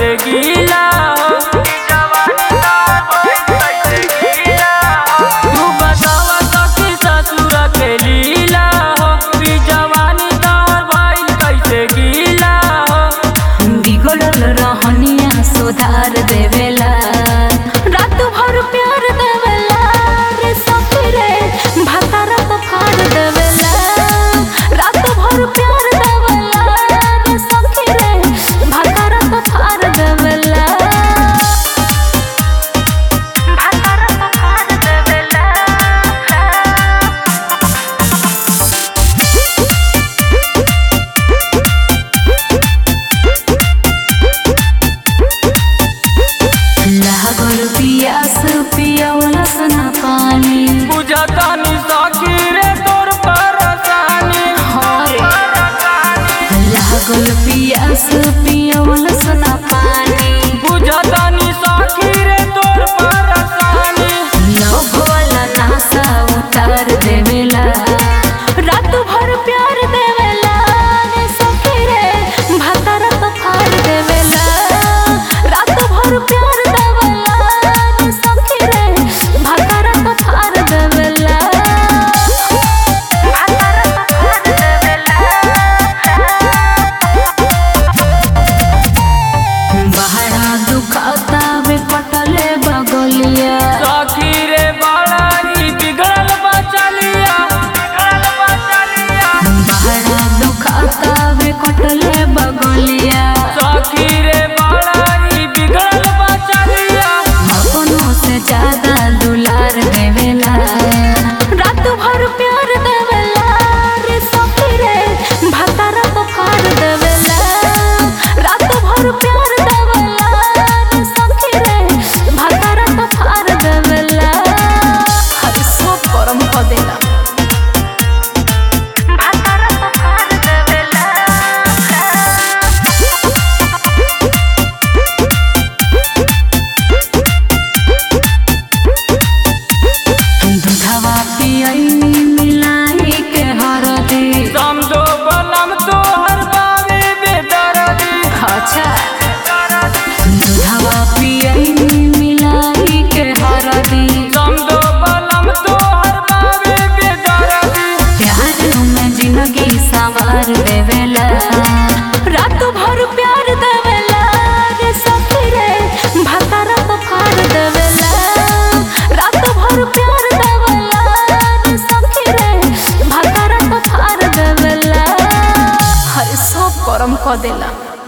कैसे गीला हो तू बतावा सखी ससुर के लीला हो ई जवानी तोहर भइल कैसे गीला हो बिगड़ल रहनिया सुधार देवेला रात भर प्यार देवेला रे सखी रे भतारा तो फाड़ देवेला रात भर प्यार देवेला रे सखी रे भतारा तो फाड़ देवेला भतारा तो फाड़ देवेला लागल पियास पियवला सना पानी बुझतानी सखी रे तोर परेशानी लागल पियास पियवला सना पानी बुझतानी सखी रे तोर परेशानी लव वाला नासा उतार देवेला रात भर प्यार देवेला रे सखी रे भतारा तो फाड़ देवेला रात भर प्यार देवेला रे सखी रे भतारा तो फाड़ देवेला भतारा तो फाड़ देवेला बहरा दुखाता वे पटले बगलिया सखी रे बड़ा ही बिगड़ल बचलिया बिगड़ल बचलिया बहरा दुखाता वे कटले बगलिया सखी रे बड़ा ही बिगड़ल बचलिया अपनों से ज्यादा दुलार देवेला रात भर प्यार देवेला रे सखी रे भतारा तो फाड़ देवेला रात भर प्यार देवेला रे सखी रे भतारा तो फाड़ देवेला हर सब परम क देला भतारा तो फाड़ देवेला दूधवा पियनी मिलाई के हरदी समझो बलम तोहर बाबे बेदर्दी अच्छा दूधवा पियनी मिलाई के हरदी समझो बलम तोहर बाबे बेदर्दी प्यार में जिंदगी संवार देवेला रात भर प्यार देवेला रे सखी रे भतारा तो फाड़ देवेला रात भर प्यार देवेला रे सखी रे भतारा तो फाड़ देवेला हर सब करम क देला